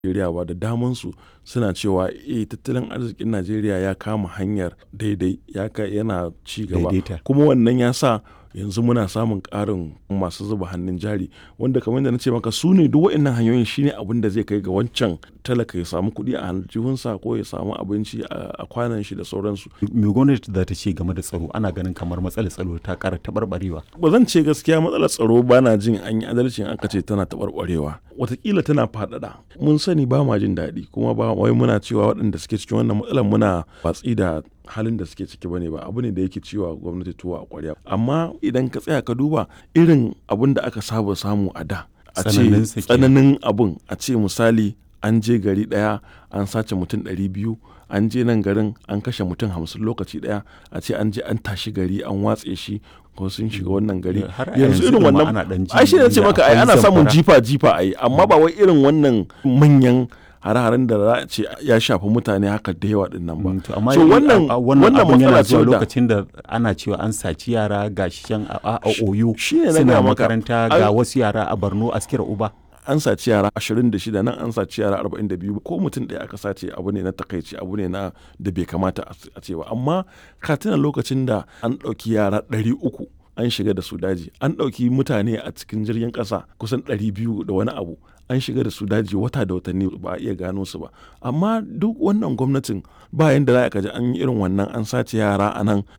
Najeriya ba da damansu suna cewa eh tattalin arzikin Najeriya ya kama hanyar daidai ya kai yana ci gaba Daidaita. kuma wannan ya sa yanzu muna samun ƙarin masu zuba hannun jari wanda kamar da na ce maka su ne duk waɗannan hanyoyin shine abin da zai kai ga wancan talaka ya samu kuɗi a aljihunsa ko ya samu abinci a a kwanan shi da sauransu Me gwamnati za ta ce game da tsaro ana ganin kamar matsalar tsaro ta ƙara taɓarɓarewa. ba zan ce gaskiya matsalar tsaro ba na jin an yi adalci in aka ce tana taɓarɓarewa watakila tana faɗaɗa mun sani ba ma jin daɗi kuma ba wai muna cewa waɗanda suke cikin wannan matsalar muna watsi da halin da suke ciki bane ba abu ne da yake ciwa gwamnati tuwa a ƙwarya amma idan ka tsaya ka duba irin abin da aka saba samu a da a ce Tsananinsa kenan. tsananin abun a ce misali an je gari ɗaya an sace mutum ɗari biyu an je nan garin an kashe mutum hamsin lokaci ɗaya a ce an je an tashi gari an watse shi ko sun shiga wannan gari Har a yanzu yanzu irin ɗin ma wannan ana ɗan ji ai shi ne ce inda maka ai akwai ana samun zamfara. jifa jifa ai amma ba wai irin wannan manyan hare-haren da za a ce ya shafi mutane haka da yawa din nan ba Mm, to amma so yi- wannan a- a- wannan wannan abun yana matsala ce zuwa da lokacin da ana cewa an saci yara ga shi can a, a, a oyo shi ne na suna gaya maka. makaranta Ai- ga wasu yara a borno askira uba an saci yara 26 nan an saci yara 42 ko mutum ɗaya aka sace abu ne na takaici abu ne na da bai kamata a a ce ba amma ka tuna lokacin da an ɗauki yara 300 an shiga da su daji an ɗauki mutane a cikin jirgin ƙasa kusan 200 da wani abu an shiga da su daji wata da watanni ba a iya gano su ba amma duk wannan gwamnatin bayan da za ka ji an yi irin wannan an sace yara a nan